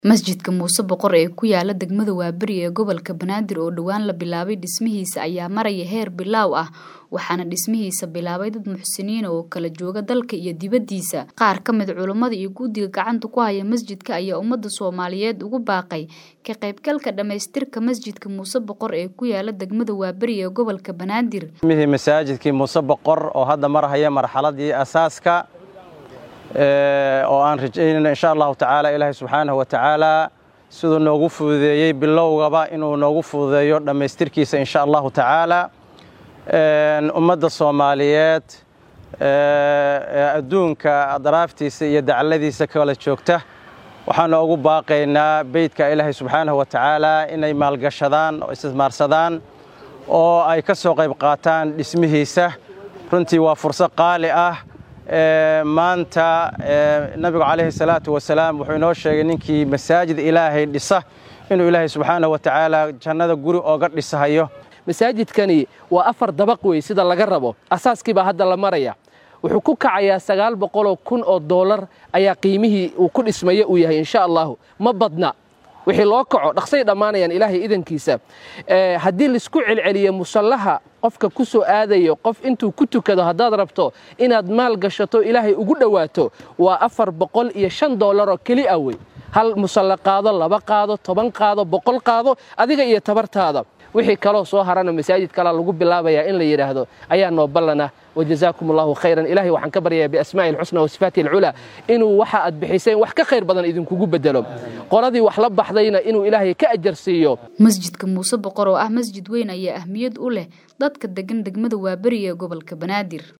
Masjidka Muuse Boqor ee ku yaala degmada Waaberi ee gobolka Banaadir oo dhowaan la bilaabay dhismihiisa ayaa maraya heer bilaaw ah waxaana dhismihiisa bilaabay dad muxsiniin oo kala jooga dalka iyo dibadiisa qaar ka mid culummada iyo guddiga gacanta ku haya masjidka ayaa ummadda Soomaaliyeed ugu baaqay ka qaybgalka dhamaystirka masjidka Muuse Boqor ee ku yaala degmada Waaberi ee gobolka Banaadir mihii masaajidkii Muuse Boqor oo hadda marhaya marxaladii asaaska oo aan rajaynayno insha allahu tacaala ilaahay subxaanahu wa tacaala siduu noogu fududeeyey bilowgaba inuu noogu fududeeyo dhammaystirkiisa insha allahu tacaala ummadda soomaaliyeed adduunka daraaftiisa iyo dacladiisa kala joogta waxaanu ugu baaqaynaa beydka ilaahay subxaanahu wa tacaala inay maalgashadaan oo istismaarsadaan oo ay ka soo qayb qaataan dhismihiisa runtii waa fursad qaali ah maanta nabigu calayhi salaatu wasalaam wuxuu inoo sheegay ninkii masaajid ilaahay dhisa inuu ilaahay subxaanahu wa tacaala jannada guri ooga dhisahayo masaajidkani waa afar dabaq wey sida laga rabo asaaskii baa hadda la maraya wuxuu ku kacayaa sagaal boqoloo kun oo doolar ayaa qiimihii uu ku dhismayo uu yahay insha allahu ma badna wixii loo kaco dhaqsay dhammaanayaan ilaahay idankiisa haddii laisku celceliyo musallaha qofka ku soo aadayo qof intuu ku tukado haddaad rabto inaad maal gashato ilaahay ugu dhowaato waa afar boqol iyo shan doolaroo keli ah wey hal musalle qaado laba qaado toban qaado boqol qaado adiga iyo tabartaada wixii kaloo soo harana masaajid kalaa lagu bilaabayaa in la yidhaahdo ayaa noo ballana wajazaakum allahu khayran ilahay waxaan ka baryayaa biasmaa'i alxusna wa sifaati alculaa inuu waxa aad bixiseen wax ka khayr badan idinkugu bedelo qoladii wax la baxdayna inuu ilaahay ka ajar siiyo masjidka muuse boqor oo ah masjid weyn ayaa ahmiyad u leh dadka degan degmada waaberi ee gobolka banaadir